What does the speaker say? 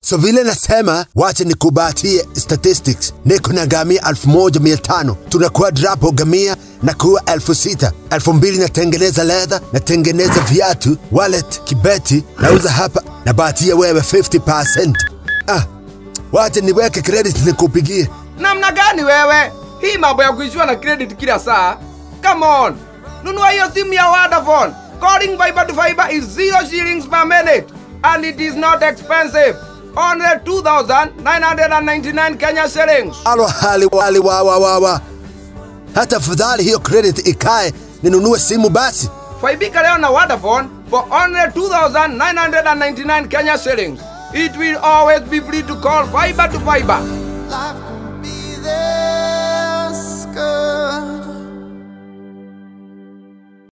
So vile nasema, wacha nikubatie statistics. Niko na gamia elfu moja mia tano tunakuwa drapo gamia na kuwa elfu sita elfu mbili natengeneza leather, natengeneza viatu, wallet, kibeti nauza hapa, nabatia wewe 50%. Ah, wacha niweke credit nikupigie. Namna gani wewe? Hii mambo ya kuishiwa na credit kila saa. Come on. Nunua hiyo simu ya Vodafone. Calling fiber to fiber is zero shillings per minute and it is not expensive. Only 2,999 Kenya shillings. Alo hali wali wa wa wa wa. Hata fadhali hiyo credit ikae ninunue simu basi. Faibika leo na Vodafone for only 2,999 Kenya shillings. It will always be free to call fiber to fiber. Life